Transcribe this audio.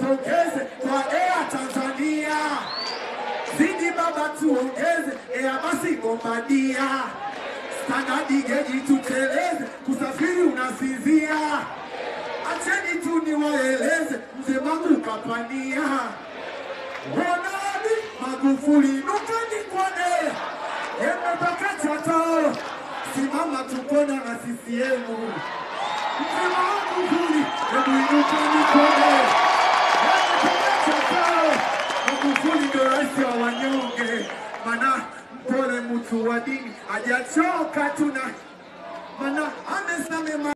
tupongeze kwa Air Tanzania. Zidi baba tuongeze, Air basi Bombardia. Standard geji tuteleze, kusafiri unasinzia. Acheni tu niwaeleze, mzee wangu kapania. Ronaldo Magufuli nukani kwane emepaka chato simama tukona na CCM mzee Magufuli hebu inukani kwane emepaka chato Magufuli ndo rais wa wanyonge mana mpole mtu wa dini hajachoka tuna mana amesamema